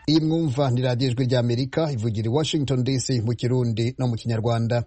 iyi mwumva ni radiyo ijwi ry'amerika ivugira i washington dc mu kirundi no mu kinyarwanda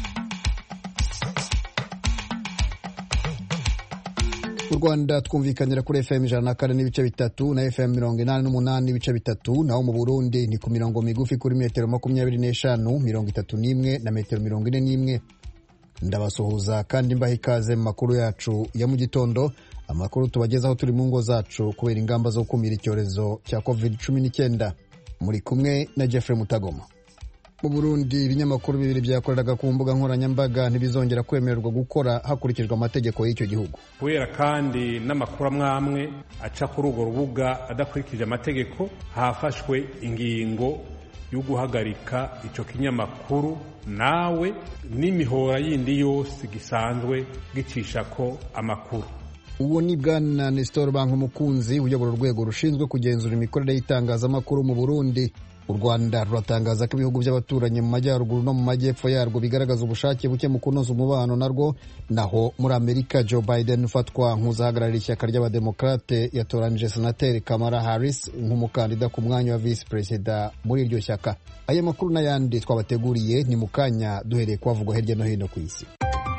mu rwanda twumvikanira kuri fm ijana na kane n'ibice bitatu na fm mirongo inani n'umunani n'ibice bitatu naho mu burundi ni ku mirongo migufi kuri metero makumyabiri n'eshanu mirongo itatu n'imwe na metero mirongo ine n'imwe ndabasuhuza kandi mbaha ikaze mu makuru yacu ya mu gitondo amakuru tubagezaho turi mu ngo zacu kubera ingamba zo gukumira icyorezo cya covid cumi n'icyenda muri kumwe na jeffrey mutagoma mu burundi ibinyamakuru bibiri byakoreraga ku mbuga nkoranyambaga ntibizongera kwemererwa gukora hakurikijwe amategeko y'icyo gihugu kubera kandi n'amakuru amwe amwe aca kuri urwo rubuga adakurikije amategeko hafashwe ingingo yo guhagarika icyo kinyamakuru nawe n'imihora yindi yose gisanzwe gicisha ko amakuru uwo ni bwana nestor banki umukunzi uyobora urwego rushinzwe kugenzura imikorere y'itangazamakuru mu burundi u rwanda ruratangaza ko ibihugu by'abaturanyi mu majyaruguru no mu majyepfo yarwo bigaragaza ubushake buke mu kunoza umubano narwo naho muri amerika joe biden ufatwa nk'uzahagararira ishyaka ry'abademokarate yatoranije senateri kamara harris nk'umukandida ku mwanya wa visi perezida muri iryo shyaka aya makuru n'ayandi twabateguriye ni mu kanya duhereye kuhavugwa hirya no hino ku isi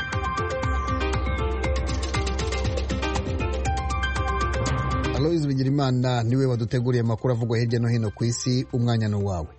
aloyizi bigirimana niwe waduteguriye amakuru avugwa hirya no hino ku isi umwanya ni uwawe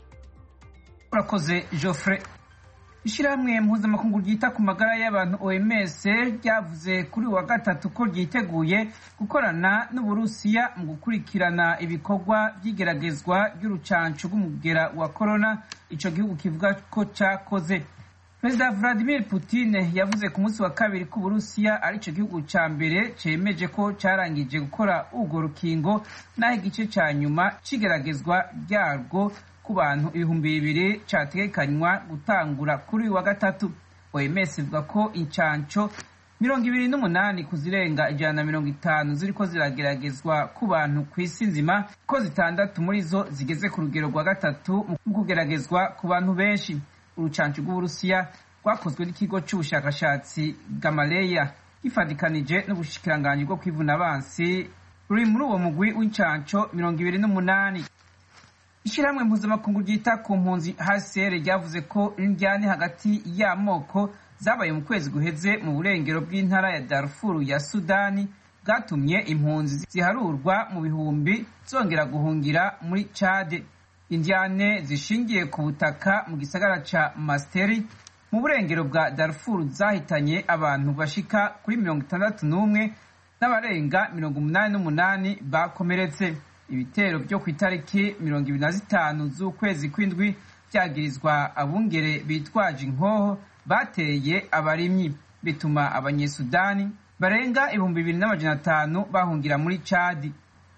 urakoze joffre ishyirahamwe mpuzamakungu ryita ku magara y'abantu oms ryavuze kuri uwa gatatu ko ryiteguye gukorana n'uburusiya mu gukurikirana ibikorwa by'igeragezwa ry'urucanco rw'umugera wa korona ico gihugu kivuga ko cakoze perezida vladimir putin yavuze ku munsi wa kabiri ko uburusiya ari cyo gihugu ca mbere cemeje ko carangije gukora urwo rukingo naho igice ca nyuma c'igeragezwa ryarwo ku bantu ibihumbi bibiri categekanywa gutangura kuri uyu wa gatatu oms ivuga ko incanco mirongo ibiri n'umunani ku zirenga ijana na mirongo itanu ziriko zirageragezwa ku bantu ku isi nzima ko zitandatu muri zo zigeze ku rugero rwa gatatu mu kugeragezwa ku bantu benshi urucanco rw'uburusiya rwakozwe n'ikigo c'ubushakashatsi gamaleya gifadikanije n'ubushikiranganji bwo kwivuna abansi ruri muri uwo mugwi w'incanco mirongo ibiri n'umunani ishyirahamwe mpuzamakungu ryita ku mpunzi hcr ryavuze ko indyane hagati y'amoko zabaye mu kwezi guheze mu burengero bw'intara ya darfuru ya sudani bwatumye impunzi ziharurwa mu bihumbi zongera guhungira muri cade indyane zishingiye ku butaka mu gisagara ca masteri mu burengero bwa darfur zahitanye abantu bashika kuri mirongo itandatu n'umwe n'abarenga mirongo umunani n'umunani bakomeretse ibitero byo ku itariki mirongo ibiri na zitanu z'ukwezi kw'indwi byagirizwa abungere bitwaje inkoho bateye abarimyi bituma abanyesudani barenga ibihumbi bibiri n'amajana atanu bahungira muri cadi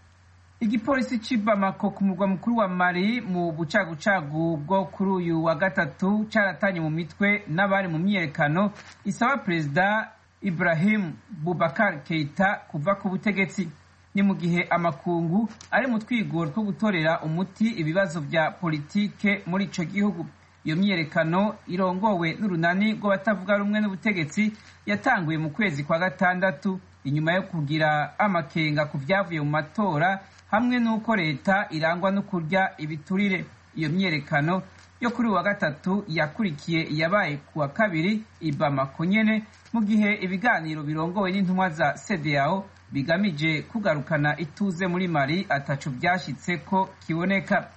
igipolisi c'i bamako ku murwa mukuru wa mali mu bucagucagu bwo kuri uyu wa gatatu caratanye mu mitwe n'abari mu myiyerekano isaba perezida ibrahim bubakar keita kuva ku butegetsi ni mu gihe amakungu ari mu twigoro two gutorera umuti ibibazo vya politike muri ico gihugu iyo myiyerekano irongowe n'urunani rw'abatavuga rumwe n'ubutegetsi yatanguye mu kwezi kwa gatandatu inyuma yo kugira amakenga ku vyavuye mu matora hamwe n'uko leta irangwa no kurya ibiturire iyo myiyerekano yo kuri uwa gatatu yakurikiye iyabaye ku wa kabiri i Bamako nyene mu gihe ibiganiro birongowe n'intumwa za CEDEAO bigamije kugarukana ituze muri Mali ataco vyashitse ko kiboneka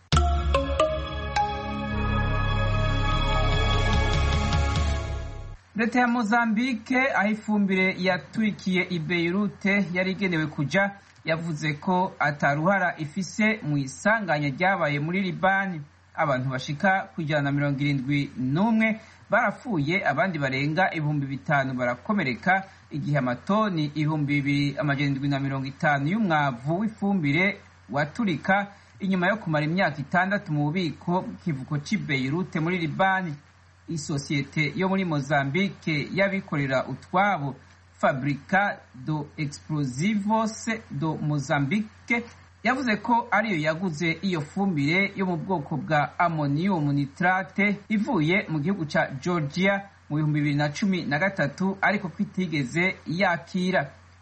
leta ya mozambike aho ifumbire yaturikiye i beirute yari igenewe kuja yavuze ko ataruhara ifise mu isanganya ryabaye muri libani abantu bashika ku ijana na mirongo irindwi n'umwe barapfuye abandi barenga ibihumbi bitanu barakomereka igihe amatoni ibihumbi bibiri amajana indwi na mirongo itanu y'umwavu w'ifumbire waturika inyuma yo kumara imyaka itandatu mu bubiko bw'ikivuko c'i beirute muri libani isosiyete yo muri mozambique y'abikorera utwabo fabrica do explosivos do mozambique yavuze ko ariyo yaguze iyo fumbire yo mu bwoko bwa ammonium nitrate ivuye mu gihugu ca georgia mu bihumbi bibiri na cumi na gatatu ariko ko itigeze yakira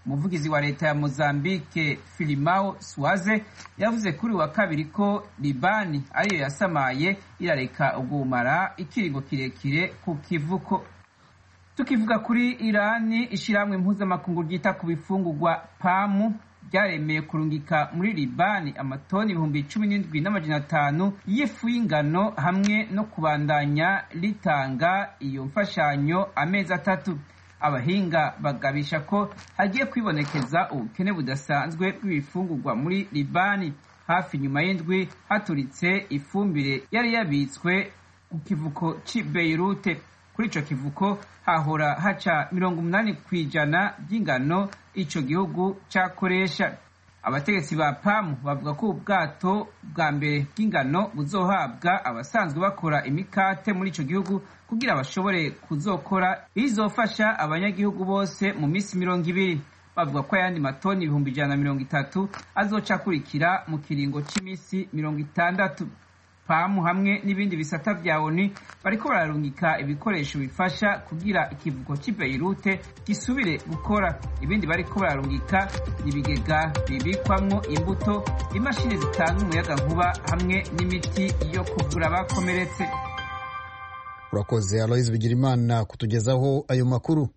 umuvugizi wa leta ya mozambique filimao swaze yavuze kuri wa kabiri ko libani ariyo yasamaye irareka ubwumara ikiringo kirekire ku kivuko tukivuga kuri irani ishyirahamwe mpuzamakungu ryita ku bifungurwa pamu ryaremeye kurungika muri libani amatoni ibihumbi cumi n'indwi n'amajana atanu y'ifu y'ingano hamwe no kubandanya ritanga iyo mfashanyo amezi atatu abahinga bagabisha ko hagiye kwibonekeza ubukene budasanzwe bw'ibifungurwa muri libani hafi nyuma y'indwi haturitse ifumbire yari yabitswe ku kivuko cy'i beirute kuri ico kivuko hahora haca mirongo umunani ku ijana by'ingano ico gihugu cakoresha abategetsi ba pamu bavuga ko ubwato bwa mbere bw'ingano buzohabwa abasanzwe bakora imikate muri ico gihugu kugira bashobore kuzokora izofasha abanyagihugu bose mu minsi mirongo ibiri bavuga ko ayandi matoni ibihumbi ijana na mirongo itatu azoca akurikira mu kiringo c'iminsi mirongo itandatu pamu hamwe n'ibindi bisata vya oni bariko bararungika ibikoresho bifasha kugira ikivuko cy'i beirute gisubire gukora ibindi bariko bararungika ibigega bibikwamwo imbuto imashini zitanga umuyaga nkuba hamwe n'imiti yo kuvura abakomeretse urakoze aloise bigirimana kutugezaho ayo makuru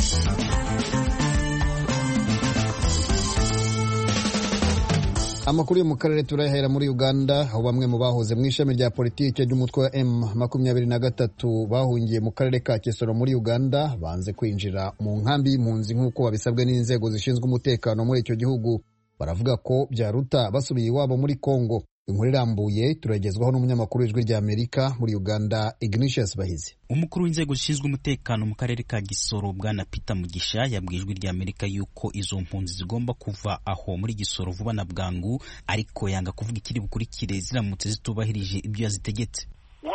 amakuru yo mu karere turayahera muri uganda aho bamwe mu bahoze mu ishami rya politiki ry'umutwe wa m makumyabiri na gatatu bahungiye mu karere ka kisoro muri uganda banze kwinjira mu nkambi y'impunzi nk'uko babisabwe n'inzego zishinzwe umutekano muri icyo gihugu baravuga ko byaruta basubiye iwabo muri congo inkuru irambuye turagezwaho n'umunyamakuru w'ijwi rya amerika muri uganda ignatius bahizi umukuru w'inzego zishinzwe umutekano mu karere ka gisoro bwana peter mugisha yabwiye ijwi rya amerika yuko izo mpunzi zigomba kuva aho muri gisoro vuba na bwangu ariko yanga kuvuga ikiri bukurikire ziramutse zitubahirije ibyo yazitegetse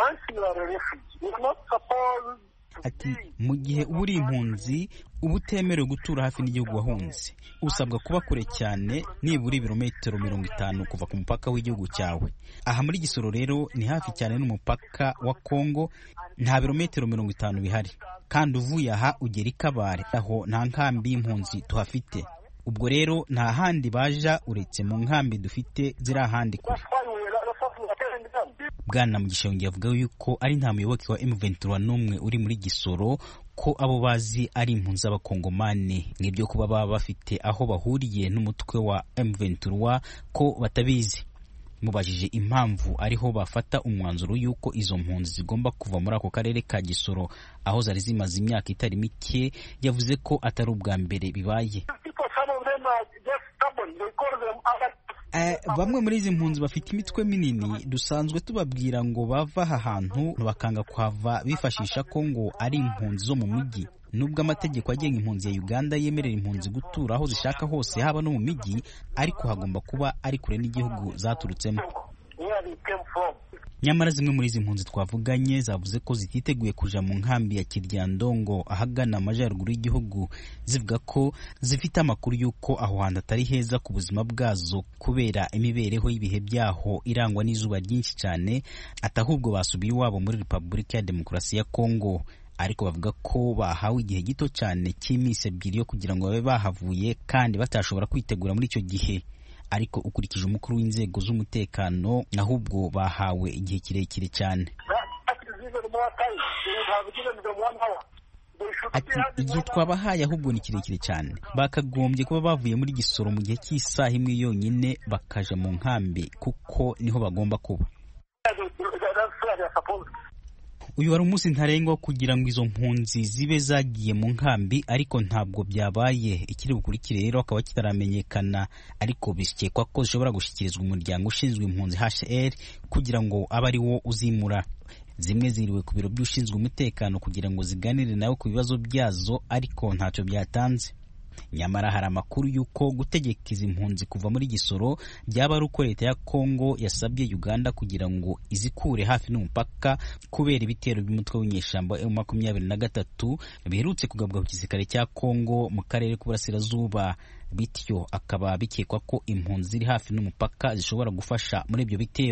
ati mu gihe uba uri impunzi uba utemerewe gutura hafi n'igihugu wahunze usabwa kuba kure cyane nibura ibirometero mirongo itanu kuva ku mupaka w'igihugu cyawe aha muri gisoro rero ni hafi cyane n'umupaka wa kongo nta birometero mirongo itanu bihari kandi uvuye aha ugera i kabare aho nta nkambi y'impunzi tuhafite ubwo rero nta handi baja uretse mu nkambi dufite ziri ahandi kure bwana mugisha yongeye avuga yuko ari nta muyoboke wa M23 n'umwe uri muri gisoro ko abo bazi ari impunzi z'abakongomani n'ibyo kuba baba bafite aho bahuriye n'umutwe wa M23 ko batabizi mubajije impamvu ariho bafata umwanzuro y'uko izo mpunzi zigomba kuva muri ako karere ka gisoro aho zari zimaze imyaka itari mike yavuze ko atari ubwa mbere bibaye bamwe muri izi mpunzi bafite imitwe minini dusanzwe tubabwira ngo bava aha hantu bakanga kuhava bifashisha ko ngo ari impunzi zo mu mujyi nubwo amategeko agenga impunzi ya uganda yemerera impunzi gutura aho zishaka hose haba no mu mijyi ariko hagomba kuba ari kure n'igihugu zaturutsemo nyamara zimwe muri izi mpunzi twavuganye zavuze ko zititeguye kuja mu nkambi ya kiryandongo ahagana amajyaruguru y'igihugu zivuga ko zifite amakuru y'uko aho hantu atari heza ku buzima bwazo kubera imibereho y'ibihe byaho irangwa n'izuba ryinshi cyane atahubwo basubiye iwabo muri repubulika ya demokarasi ya kongo ariko bavuga ko bahawe igihe gito cyane cy'iminsi ebyiri yo kugira ngo babe bahavuye kandi batashobora kwitegura muri icyo gihe ariko ukurikije umukuru w'inzego z'umutekano ahubwo bahawe igihe kirekire cyane ati igihe twabahaye ahubwo ni kirekire cyane bakagombye kuba bavuye muri gisoro mu gihe cy'isaha imwe yonyine bakaja mu nkambi kuko niho bagomba kuba uyu wari umunsi ntarengwa kugira ngo izo mpunzi zibe zagiye mu nkambi ariko ntabwo byabaye ikiri bukurikire rero akaba kitaramenyekana ariko bikekwa ko zishobora gushyikirizwa umuryango ushinzwe impunzi HCR kugira ngo abe ari wo uzimura zimwe ziriwe ku biro by'ushinzwe umutekano kugira ngo ziganire nawe ku bibazo byazo ariko ntacyo byatanze nyamara hari amakuru y'uko gutegeka izi mpunzi kuva muri gisoro byaba ari uko leta ya kongo yasabye uganda kugira ngo izikure hafi n'umupaka kubera ibitero by'umutwe w'inyeshyamba emu makumyabiri na gatatu biherutse kugabwa ku gisirikare cya kongo mu karere k'uburasirazuba bityo akaba bikekwa ko impunzi ziri hafi n'umupaka zishobora gufasha muri ibyo bitero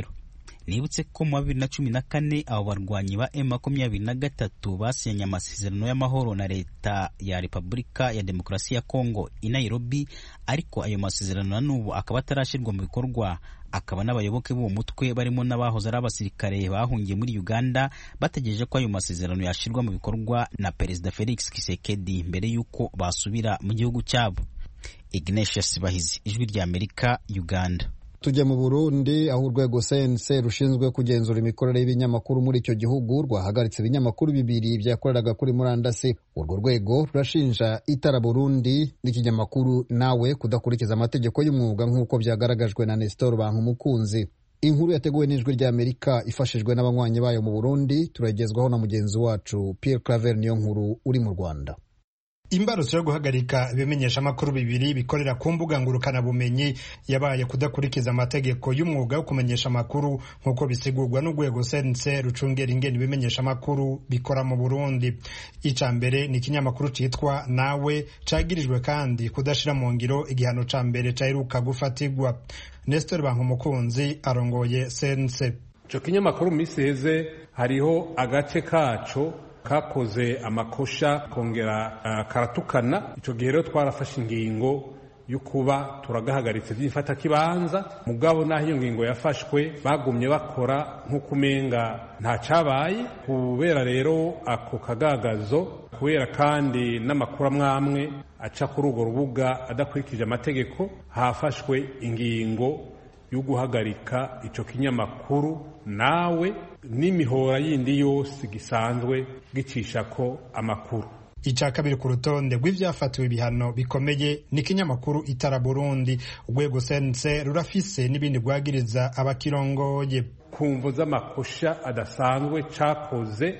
nibutse ko mu wa bibiri na cumi na kane abo barwanyi ba M makumyabiri na gatatu basinye amasezerano y'amahoro na leta ya Repubulika ya Demokarasi ya Kongo i Nairobi ariko ayo masezerano na n'ubu akaba atarashyirwa mu bikorwa akaba n'abayoboke b'uwo mutwe barimo n'abahoze ari abasirikare bahungiye muri Uganda bategereje ko ayo masezerano yashyirwa mu bikorwa na Perezida Felix Tshisekedi mbere y'uko basubira mu gihugu cyabo Ignatius Bahizi ijwi rya Amerika Uganda tujya mu burundi aho urwego sense rushinzwe kugenzura imikorere y'ibinyamakuru muri icyo gihugu rwahagaritse ibinyamakuru bibiri byakoreraga kuri murandasi urwo rwego rurashinja itara burundi n'ikinyamakuru nawe kudakurikiza amategeko y'umwuga nk'uko byagaragajwe na nestor bankumukunzi inkuru yateguwe n'ijwi rya amerika ifashijwe n'abanywanyi bayo mu burundi turagezwaho na mugenzi wacu pierre claver niyo nkuru uri mu rwanda imbarutso yo guhagarika ibimenyeshamakuru bibiri bikorera ku mbuga ngurukanabumenyi yabaye kudakurikiza amategeko y'umwuga wo kumenyesha amakuru nk'uko bisigurwa n'urwego sense rucungera ingene ibimenyeshamakuru bikora mu burundi ica mbere ni ikinyamakuru citwa nawe cagirijwe kandi kudashira mu ngiro igihano ca mbere caheruka gufatirwa nestor bankumukunzi arongoye sense ico kinyamakuru mu misi heze hariho agace kaco kakoze amakosha kongera uh, karatukana ico gihe rero twarafashe ingingo yo kuba turagahagaritse by'ifata kibanza mugabo naho iyo ngingo yafashwe bagumye bakora nk'uko umenga nta cabaye kubera rero ako kagagazo kubera kandi n'amakuru amwamwe aca kuri urwo rubuga adakurikije amategeko hafashwe ingingo yo guhagarika ico kinyamakuru nawe n'imihora yindi yose gisanzwe gicishako amakuru icya kabiri ku rutonde rw'ibyafatiwe ibihano bikomeye ni ikinyamakuru itara burundi urwego sense rurafise n'ibindi rwagiriza abakirongoye ku mvu z'amakosha adasanzwe cakoze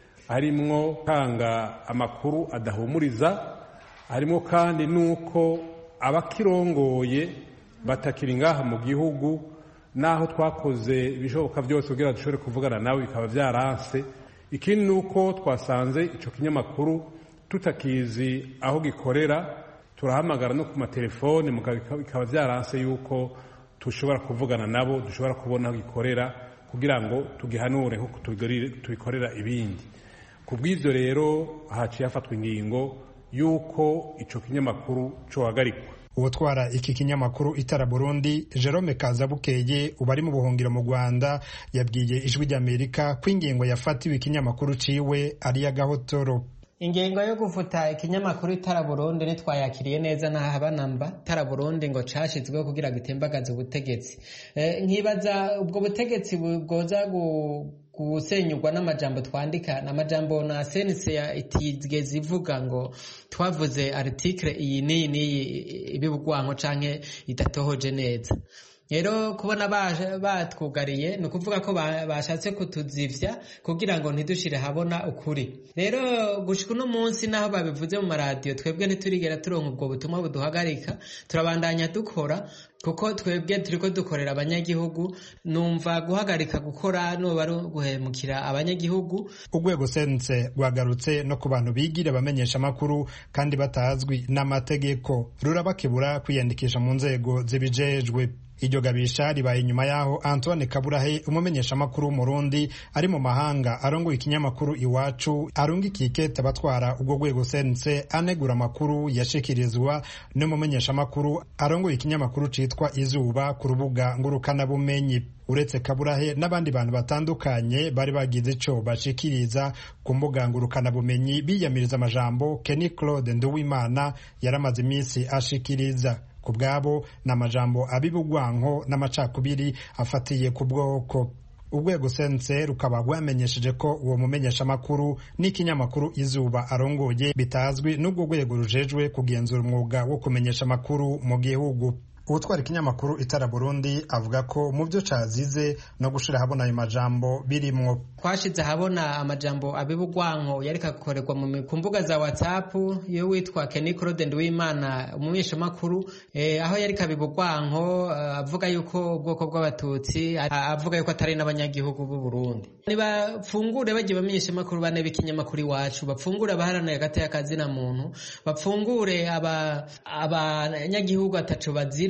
harimwo gutanga amakuru adahumuriza harimo kandi n'uko abakirongoye batakiri ngaha mu gihugu naho twakoze ibishoboka byose kugira dushobore kuvugana nawe bikaba byaranse ikindi ni uko twasanze icyo kinyamakuru tutakizi aho gikorera turahamagara no ku matelefone bikaba byaranse yuko dushobora kuvugana nabo dushobora kubona aho gikorera kugira ngo tugihanure nk'uko tubikorera ibindi ku bw'ibyo rero haciye hafatwa ingingo y'uko icyo kinyamakuru cyohagarikwa uwutwara iki kinyamakuru itara burundi jerome kazabukeye uba ari mu buhungiro mu rwanda yabwiye ijwi ry'amerika ko ingingo yafatiwe ikinyamakuru ciwe ari iy'agahotoro ingingo yo gufuta ikinyamakuru itara burundi ntitwayakiriye neza ntahaba namba itara burundi ngo cashizweho kugira ngo itembagaze ubutegetsi nkibaza ubwo butegetsi bwoza gusenyurwa n'amajambo twandika n'amajambo na sense itigeze ivuga ngo twavuze article iyi n'iyi n'iyi ibibugwanko canke idatohoje neza rero kubona batwugariye ni ukuvuga ko bashatse kutuzivya kugira ngo ntidushire habona ukuri rero gushika uno munsi naho babivuze mu maradiyo twebwe ntiturigera turonka ubwo butumwa buduhagarika turabandanya dukora kuko twebwe turiko dukorera abanyagihugu numva guhagarika gukora nuba ari guhemukira abanyagihugu urwego sense rwagarutse no ku bantu bigira abamenyesha amakuru kandi batazwi n'amategeko rurabakebura kwiyandikisha mu nzego zibijejwe iryo gabisha ribaye inyuma y'aho antoine kaburahe umumenyeshamakuru w'umurundi ari mu mahanga arongoye ikinyamakuru iwacu arungikiye ikete abatwara ubwo rwego sense anegura amakuru yashikirizwa n'umumenyeshamakuru arongoye ikinyamakuru citwa izuba ku rubuga ngurukanabumenyi uretse kaburahe n'abandi bantu batandukanye bari bagize ico bashikiriza ku mbuga ngurukanabumenyi biyamiriza amajambo kenny claude nduwimana yaramaze iminsi ashikiriza ku bwabo ni amajambo abibugwanko n'amacakubiri afatiye ku bwoko urwego sense rukaba rwamenyesheje ko uwo mumenyeshamakuru n'ikinyamakuru izuba arongoye bitazwi n'ubwo rwego rujejwe kugenzura umwuga wo kumenyesha amakuru mu gihugu uwutwara ikinyamakuru itara burundi avuga ko mu byo cazize no gushira ahabona ayo majambo birimwo twashize ahabona amajambo abibugwanko yareka gukorerwa ku mbuga za whatsapp iyo witwa Kenny Claude Nduwimana umumenyeshamakuru eh, aho yareka abibugwanko uh, avuga yuko ubwoko bw'abatutsi avuga yuko atari n'abanyagihugu b'u Burundi nibafungure bagiye bamenyeshamakuru bane b'ikinyamakuru iwacu bapfungure abaharaniye hagati y'akazina muntu bapfungure abanyagihugu aba ataco bazira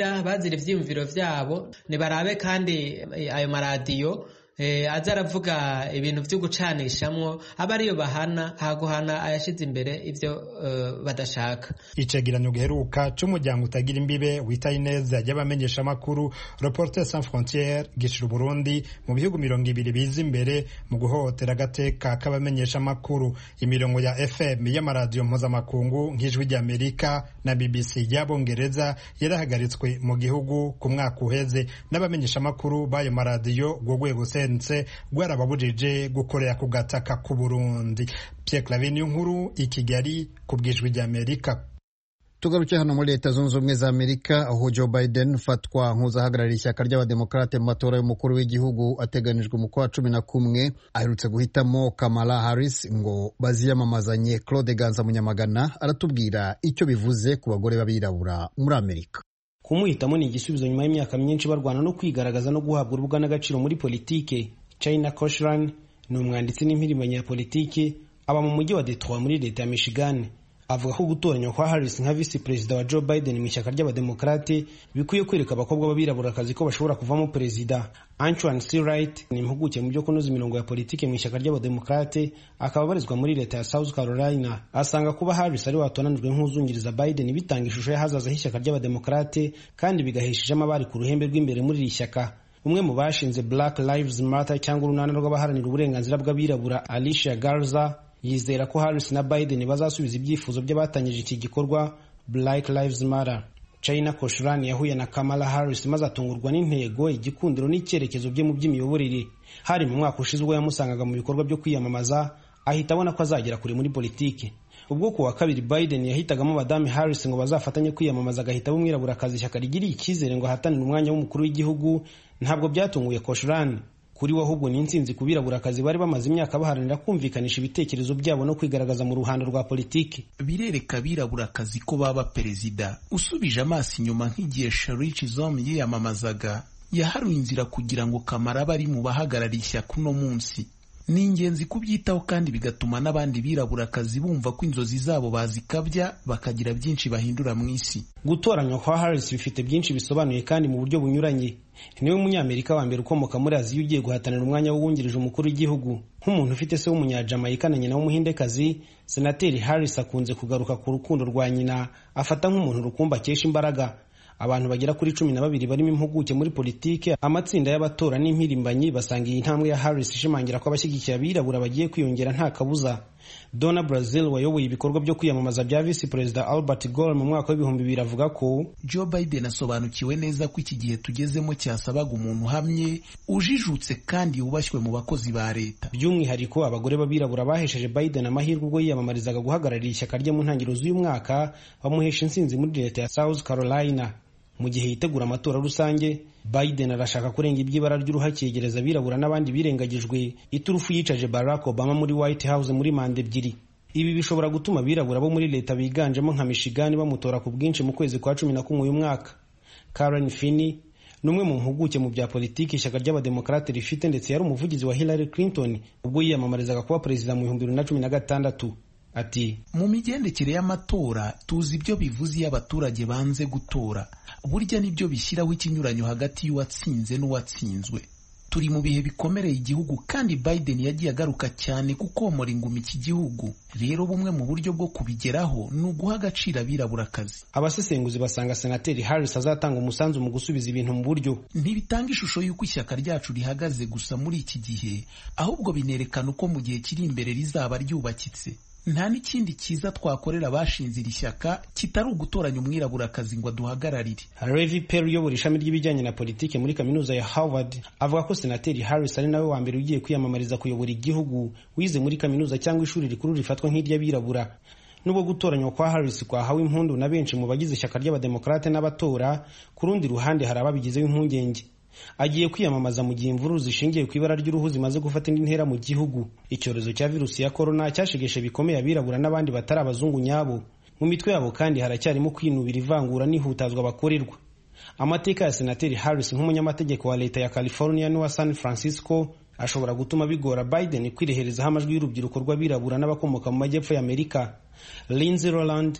bazira bazira ivyiyumviro vyabo nibarabe kandi ayo maradiyo aza aravuga ibintu byo gucanishamwo aba ariyo bahana haguhana ayashize imbere ibyo badashaka icegeranyo giheruka c'umuryango utagira imbibe witaye neza y'abamenyeshamakuru reporter sans frontiere gishira uburundi mu bihugu mirongo ibiri biza imbere mu guhohotera agateka k'abamenyeshamakuru imirongo ya fm y'amaradiyo mpuzamakungu nk'ijwi ry'amerika na bbc y'abongereza yarahagaritswe mu gihugu ku mwaka uheze n'abamenyeshamakuru b'ayo maradiyo rwo rwego sense rwarababujije gukorera ku gataka k'u Burundi Pierre Claver nkuru i Kigali ku bwijwi ry'Amerika tugaruke hano muri leta zunze ubumwe za amerika aho joe biden ufatwa nk'uzahagarariye ishyaka ry'abademokarate mu matora y'umukuru w'igihugu ateganijwe mu kwa cumi na kumwe aherutse guhitamo kamala harris ngo baziyamamazanye claude ganza munyamagana aratubwira icyo bivuze ku bagore b'abirabura muri amerika kumuhitamo ni igisubizo nyuma y'imyaka myinshi barwana no kwigaragaza no guhabwa urubuga n'agaciro muri politike china koshran ni umwanditsi n'impirimbanyi ya politiki aba mu mujyi wa detroit muri leta ya michigan avuga ko gutoranywa kwa harris nka visi perezida wa joe biden mu ishyaka ry'abademokarate bikwiye kwereka abakobwa b'abirabura ko bashobora kuvamo perezida antoine c wright ni impuguke mu byo kunoza imirongo ya politiki mu ishyaka ry'abademokarate akaba abarizwa muri leta ya south carolina asanga kuba harris ari watonanijwe nk'uzungiriza biden bitanga ishusho y'ahazaza h'ishyaka ry'abademokarate kandi bigahesha ishema abari ku ruhembe rw'imbere muri iri shyaka umwe mu bashinze black lives matter cyangwa urunana rw'abaharanira uburenganzira bw'abirabura alicia garza yizera ko harris na biden bazasubiza ibyifuzo by'abatangije iki gikorwa black lives matter china koshran yahuye na kamala harris maze atungurwa n'intego igikundiro n'icyerekezo bye mu by'imiyoborere hari mu mwaka ushize ubwo yamusangaga mu bikorwa byo kwiyamamaza ahita abona ko azagera kure muri politiki ubwo ku wa kabiri biden yahitagamo madame harris ngo bazafatanye kwiyamamaza agahita umwiraburakazi ishyaka rigiriye icyizere ngo ahatanire umwanya w'umukuru w'igihugu ntabwo byatunguye koshran kuri we ahubwo ni intsinzi ku birabura-kazi bari bamaze imyaka baharanira kumvikanisha ibitekerezo byabo no kwigaragaza mu ruhando rwa politiki birereka abirabura-kazi ko baba perezida usubije amaso inyuma nk'igihe Sharici Zom yiyamamazaga yaharuye inzira kugira ngo kamara abe ari mu bahagarariye ishyaka uno munsi ni ingenzi kubyitaho kandi bigatuma n'abandi birabura-kazi bumva ko inzozi zabo bazikabya bakagira byinshi bahindura mu isi gutoranywa kwa harris bifite byinshi bisobanuye kandi mu buryo bunyuranye niwe munyamerika wa mbere ukomoka muri aziya ugiye guhatanira umwanya w'uwungirije umukuru w'igihugu nk'umuntu ufite se w'umunyajamayika na nyina w'umuhindekazi senateri harris akunze kugaruka ku rukundo rwa nyina afata nk'umuntu rukumbi akesha imbaraga abantu bagera kuri cumi na babiri barimo impuguke muri politike amatsinda y'abatora n'impirimbanyi basanga iyi ntambwe ya harris ishimangira ko abashyigikiye abirabura bagiye kwiyongera nta kabuza dona brazil wayoboye ibikorwa byo kwiyamamaza bya visi perezida albert gore mu mwaka w'ibihumbi bibiri avuga ko joe biden asobanukiwe neza ko iki gihe tugezemo cyasabaga umuntu uhamye ujijutse kandi wubashywe mu bakozi ba leta by'umwihariko abagore b'abirabura bahesheje biden amahirwe ubwo yiyamamarizaga guhagararira ishyaka rye mu ntangiriro z'uyu mwaka bamuhesha intsinzi muri leta ya south carolina mu gihe yitegura amatora rusange biden arashaka kurenga iby'ibara ry'uruhake yegereza abirabura n'abandi birengagijwe iturufu yicaje barack obama muri white house muri manda ebyiri ibi bishobora gutuma abirabura bo muri leta biganjemo nka michigan bamutora ku bwinshi mu kwezi kwa cumi na kumwe uyu mwaka karen finney ni umwe mu mpuguke mu bya politiki ishyaka ry'abademokarate rifite ndetse yari umuvugizi wa hillary clinton ubwo yiyamamarizaga kuba perezida mu bihumbi bibiri na cumi na gatandatu ati mu migendekere y'amatora tuzi ibyo bivuze iyo abaturage banze gutora burya nibyo bishyiraho ikinyuranyo hagati y'uwatsinze n'uwatsinzwe turi mu bihe bikomereye igihugu kandi biden yagiye agaruka cyane kukomora ingumi iki gihugu rero bumwe mu buryo bwo kubigeraho ni uguha agaciro abiraburakazi abasesenguzi basanga senateri harris azatanga umusanzu mu gusubiza ibintu mu buryo ntibitanga ishusho y'uko ishyaka ryacu rihagaze gusa muri iki gihe ahubwo binerekana uko mu gihe kiri imbere rizaba ryubakitse nta n'ikindi cyiza twakorera abashinze iri shyaka kitari ugutoranya umwiraburakazi ngo aduhagararire Levi Perry uyobora ishami ry'ibijyanye na politiki muri kaminuza ya Harvard avuga ko senateri Harris ari nawe wa mbere ugiye kwiyamamariza kuyobora igihugu wize muri kaminuza cyangwa ishuri rikuru rifatwa nk'iry'abirabura nubwo gutoranywa kwa Harris kwahawe impundu na benshi mu bagize ishyaka ry'abademokarate n'abatora ku rundi ruhande hari ababigizeho impungenge agiye kwiyamamaza mu gihe imvururu zishingiye ku ibara ry'uruhu zimaze gufata indi ntera mu gihugu icyorezo cya virusi ya korona cyashegeshe bikomeye abirabura n'abandi batari abazungu nyabo mu mitwe yabo kandi haracyarimo kwinubira ivangura n'ihutazwa bakorerwa amateka ya senateri harris nk'umunyamategeko wa leta ya california n'uwa san francisco ashobora gutuma bigora biden kwireherezaho amajwi y'urubyiruko rw'abirabura n'abakomoka mu majyepfo y'amerika lindsey roland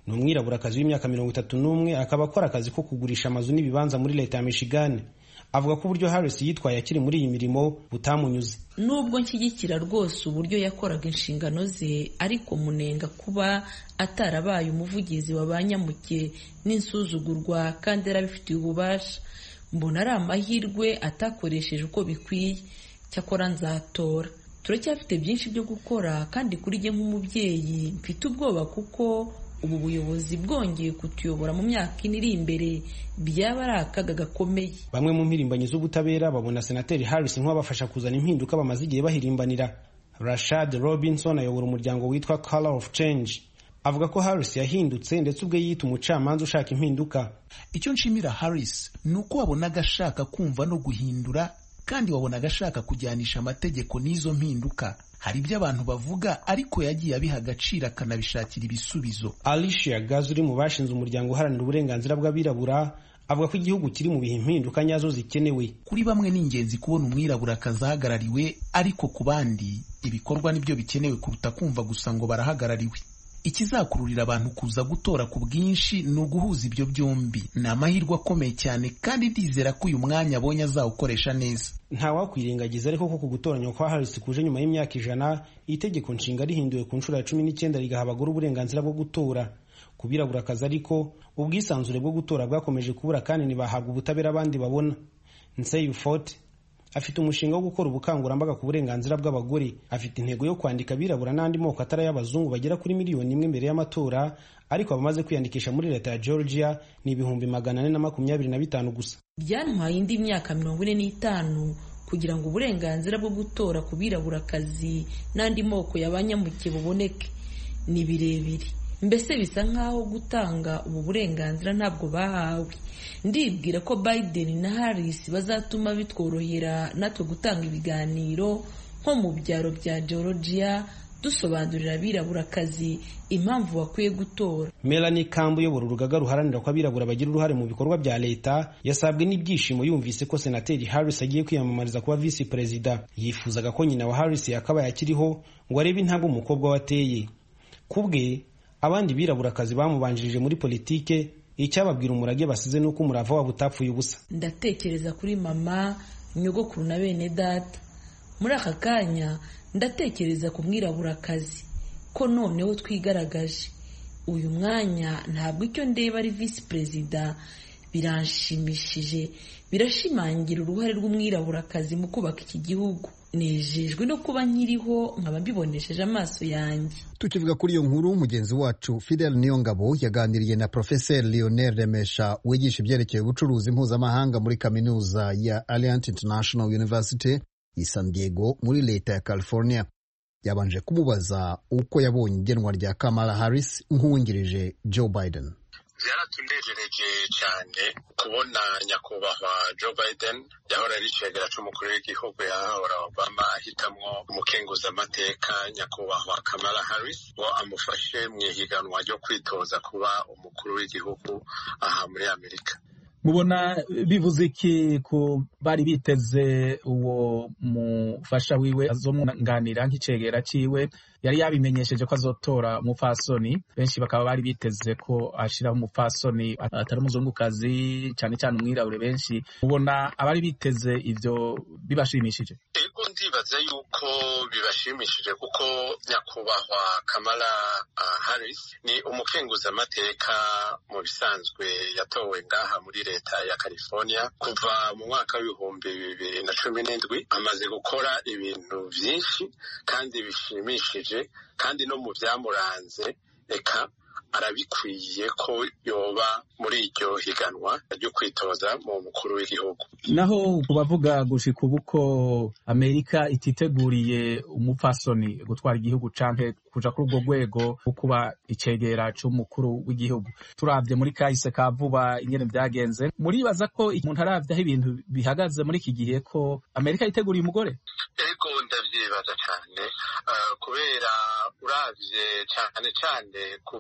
ni umwiraburakazi w'imyaka mirongo itatu n'umwe akaba akora akazi ko kugurisha amazu n'ibibanza muri leta ya michigan avuga ko uburyo harris yitwaye akiri muri iyi mirimo butamunyuze nubwo nshyigikira rwose uburyo yakoraga inshingano ze ariko munenga kuba atarabaye umuvugizi wa ba nyamuke n'insuzugurwa kandi yarabifitiye ububasha mbona ari amahirwe atakoresheje uko bikwiye cyakora nzatora turacyafite byinshi byo gukora kandi kuri jye nk'umubyeyi mfite ubwoba kuko ubu buyobozi bwongeye kutuyobora mu myaka ine iri imbere byaba ari akaga gakomeye bamwe mu mpirimbanyi z'ubutabera babona senateri harris nk'abafasha kuzana impinduka bamaze igihe bahirimbanira rashad robinson ayobora umuryango witwa color of change avuga ko harris yahindutse ndetse ubwe yita umucamanza ushaka impinduka icyo nshimira harris ni uko wabonaga ashaka kumva no guhindura kandi wabonaga ashaka kujyanisha amategeko n'izo mpinduka hari ibyo abantu bavuga ariko yagiye abiha agaciro akanabishakira ibisubizo alicia gaz uri mu bashinze umuryango uharanira uburenganzira bw'abirabura avuga ko igihugu kiri mu bihe impinduka nyazo zikenewe kuri bamwe ni ingenzi kubona umwirabura akazahagarariwe ariko ku bandi ibikorwa nibyo bikenewe kuruta kumva gusa ngo barahagarariwe ikizakururira abantu kuza gutora ku bwinshi ni uguhuza ibyo byombi ni amahirwe akomeye cyane kandi ndizera ko uyu mwanya abonye azawukoresha neza ntawakwirengagiza ariko ko ku gutoranywa kwa harris kuje nyuma y'imyaka ijana itegeko nshinga rihinduwe ku nshuro ya cumi n'icyenda rigaha abagore uburenganzira bwo gutora ku birabura-akazi ariko ubwisanzure bwo gutora bwakomeje kubura kandi ntibahabwa ubutabera abandi babona nseyufote afite umushinga wo gukora ubukangurambaga ku burenganzira bw'abagore afite intego yo kwandika abirabura n'andi moko atari ay'abazungu bagera kuri miliyoni imwe mbere y'amatora ariko abamaze kwiyandikisha muri leta ya georgia ni ibihumbi magana ane na makumyabiri na bitanu gusa byantwaye indi myaka mirongo ine n'itanu kugira ngo uburenganzira bwo gutora ku birabura-akazi n'andi moko y'abanyamuke buboneke ni birebire mbese bisa nk'aho gutanga ubu burenganzira ntabwo bahawe ndibwira ko biden na harris bazatuma bitworohera natwe gutanga ibiganiro nko mu byaro bya georgia dusobanurira abirabura-akazi impamvu bakwiye gutora melanie kambu uyobora urugaga ruharanira ko abirabura bagira uruhare mu bikorwa bya leta yasabwe n'ibyishimo yumvise ko senateri harris agiye kwiyamamariza kuba visi perezida yifuzaga ko nyina wa harris yakabaye akiriho ngo arebe intambwe umukobwa we ateye ku bwe abandi birabura-akazi bamubanjirije muri politike icyababwira umurage basize ni uko umurava wabo utapfuye ubusa ndatekereza kuri mama nyogokuru na bene data muri aka kanya ndatekereza ku mwirabura-akazi ko noneho twigaragaje uyu mwanya ntabwo icyo ndeba ari visi perezida biranshimishije birashimangira uruhare rw'umwirabura-akazi mu kubaka iki gihugu nejejwe no kuba nkiriho nkaba mbibonesheje amaso yanjye tukivuga kuri iyo nkuru mugenzi wacu fidel niyongabo yaganiriye na profeseri lionel remesha wigisha ibyerekeye ubucuruzi mpuzamahanga muri kaminuza ya alliant international university i san diego muri leta ya california yabanje kumubaza uko yabonye igenwa rya kamala harris nk'uwungirije joe biden byaratunejereje cyane kubona nyakubahwa joe biden yahora ari icegera c'umukuru w'igihugu yahora obama ahitamwo umukenguzamateka nyakubahwa kamala harris ngo amufashe mu ihiganwa ryo kwitoza kuba umukuru w'igihugu aha muri amerika mubona bivuze iki ku bari biteze uwo mufasha wiwe azomwunganira nk'icegera ciwe yari yabimenyesheje ko azotora umupfasoni benshi bakaba bari biteze ko ashiraho umupfasoni atari umuzungukazi cyane cyane umwirabure benshi mubona abari biteze ivyo bibashimishije ego ndibaza yuko bibashimishije kuko nyakubahwa kamala uh, harris ni umukenguzamateka mu bisanzwe yatowe ngaha muri leta ya california kuva mu mwaka w'ibihumbi bibiri na cumi n'indwi amaze gukora ibintu byinshi kandi bishimishije kandi no mu byamuranze reka arabikwiye ko yoba muri iryo higanwa ryo kwitoza mu mukuru w'igihugu naho ku bavuga gushika ubu ko amerika ititeguriye umupfasoni gutwara igihugu canke kuja kuri urwo rwego rwo kuba icegera c'umukuru w'igihugu turavye muri kahise ka vuba ingene vyagenze muribaza ko umuntu aravye aho ibintu bihagaze muri iki gihe ko amerika yiteguriye umugore ego ndavyibaza cane uh, kubera uravye cane cane ku vyo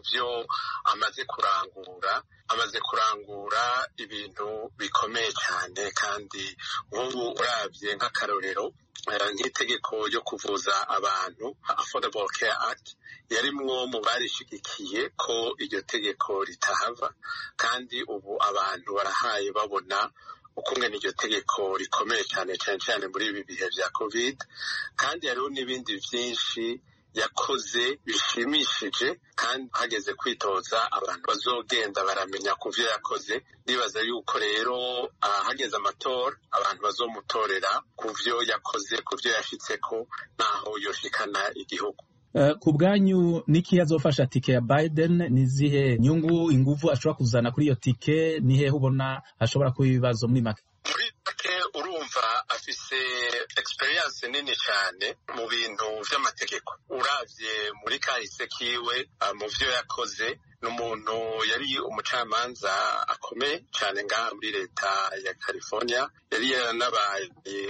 amaze kurangura amaze kurangura ibintu bikomeye cyane kandi nk'ubu urabye nk'akarorero nk'itegeko ryo kuvuza abantu affordable care act yarimwo mu barishigikiye ko iryo tegeko ritahava kandi ubu abantu barahaye babona ukungana iryo tegeko rikomeye cyane cyane cyane muri ibi bihe bya covid kandi hariho n'ibindi byinshi yakoze bishimishije kandi hageze kwitoza abantu bazogenda baramenya ku byo yakoze ndibaza yuko rero hageze amatora abantu bazomutorera ku byo yakoze ku byo yashyitseko n'aho yoshikana igihugu ku bwanyu niki azofasha tike ya Biden ni zihe nyungu inguvu ashobora kuzana kuri iyo tike ni hehe ubona hashobora kuba ibibazo muri make muri make urumva afise experience nini cyane mu bintu by'amategeko uravye muri kahise kiwe mu vyo yakoze ni umuntu yari umucamanza akomeye cyane ngaha muri leta ya california yari yaranabaye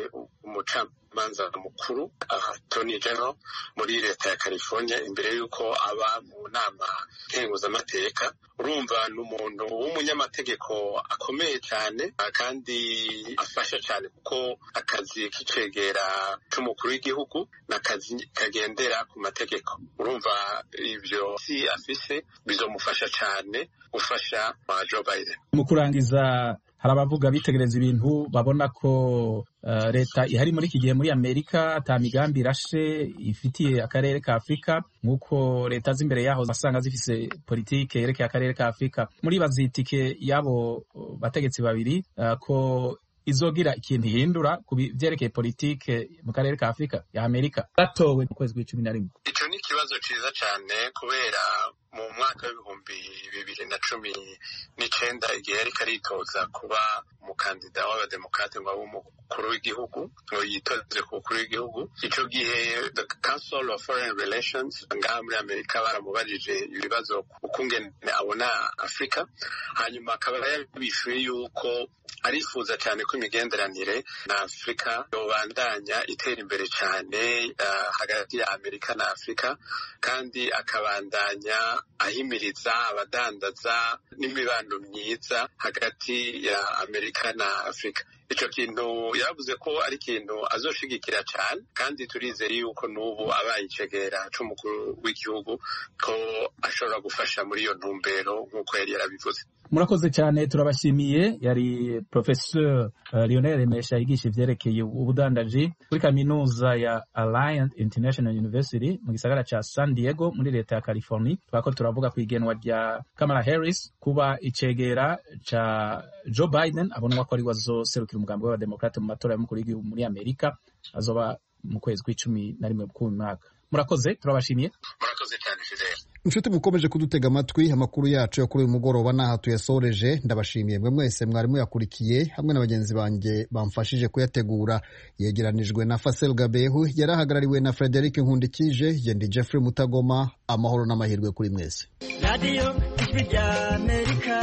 umucamanza mukuru attorney general muri leta ya california imbere y'uko aba mu nama nkenguzamateka urumva ni umuntu w'umunyamategeko akomeye cyane kandi afasha cyane kuko akazi k'icegera c'umukuru w'igihugu ni akazi kagendera ku mategeko urumva ibyo si afise bizomufasha cyane gufasha Joe Biden mu kurangiza hari abavuga bitegereza ibintu babona ko uh, leta ihari muri iki gihe muri amerika ata migambi irashe ifitiye akarere ka afurika nk'uko leta z'imbere yaho zasanga zifise politike yerekeye akarere ka afurika muri bazitike y'abo bategetsi babiri uh, ko izogira ikintu ihindura ku byerekeye politike mu karere ka afurika ya amerika gatowe mu kwezi kw'icumi na rimwe icyo ni ikibazo cyiza cyane kubera mu mwaka w'ibihumbi bibiri na cumi n'icenda igihe yariko aritoza kuba umukandida w'abademokrate ngo abe umukuru w'igihugu ngo yitoze ku mukuru w'igihugu ico gihe the council of foreign relations ngaha muri amerika baramubajije ibibazo ukungene abona afurika hanyuma akaba yabishuye yuko arifuza cyane ko imigenderanire na afurika yobandanya itera imbere cyane uh, hagati ya amerika na afurika kandi akabandanya ahimiriza abadandaza n'imibano myiza hagati ya amerika na afurika icyo kintu yavuze ko ari ikintu azoshigikira cyane kandi turizeye yuko n'ubu abaye icegera c'umukuru w'igihugu ko ashobora gufasha muri iyo ntumbero nk'uko yari yarabivuze murakoze cyane turabashimiye yari professeur uh, Lionel Remesha yigisha ivyerekeye ubudandaji kuri kaminuza ya Alliance International University mu gisagara ca San Diego muri leta ya California twako turavuga ku igenwa rya Kamala Harris kuba icegera ca Joe Biden abonwa ko ari wazoserukira umugambi w'abademokrate mu matora y'umukuru w'igihugu muri Amerika azoba mu kwezi kw'icumi na rimwe k'uyu mwaka murakoze turabashimiye murakoze cyane Fidel inshuti mukomeje kudutega amatwi amakuru yacu yo kuri uyu mugoroba n'aha tuyasoreje ndabashimiye mwe mwese mwari muyakurikiye hamwe na bagenzi banjye bamfashije kuyategura yegeranijwe na Fasel Gabehu yari ahagarariwe na Frederic Nkundikije yendi Jeffrey Mutagoma amahoro n'amahirwe kuri mwese radiyo ijwi rya amerika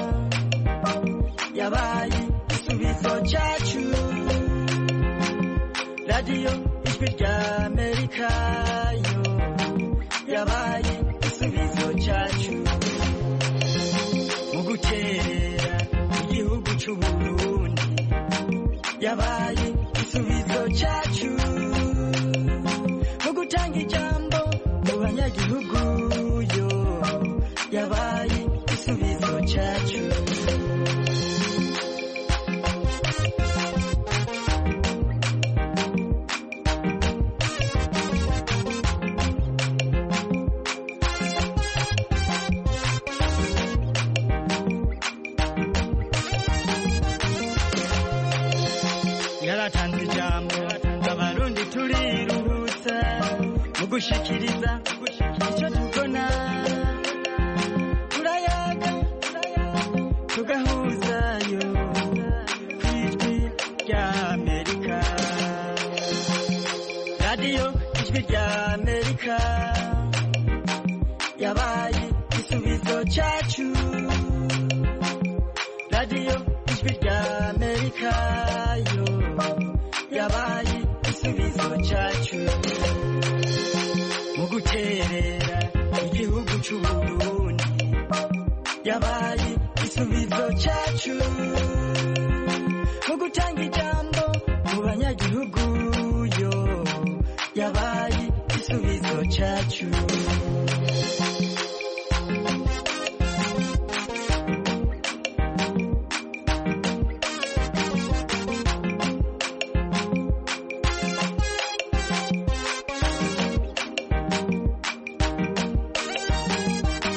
yabaye igisubizo cyacu radiyo ijwi rya amerika yo yabaye igisubizo cyacu mu gukerera igihugu cy'uburundi yabaye igisubizo cyacu mu gutanga ijambo mu banyagihugu yo yabaye igisubizo cyacu yaratanze ijambo abarundi turiruhutsa mu gushikiriza icyo tubona turayaga tugahuzayo ku ijwi rya amerika radiyo ijwi rya amerika yabaye igisubizo cyacu radiyo ijwi rya amerika yo yabaye igisubizo cyacu mu guterera igihugu cy'uburundi yabaye igisubizo cyacu mu gutanga ijambo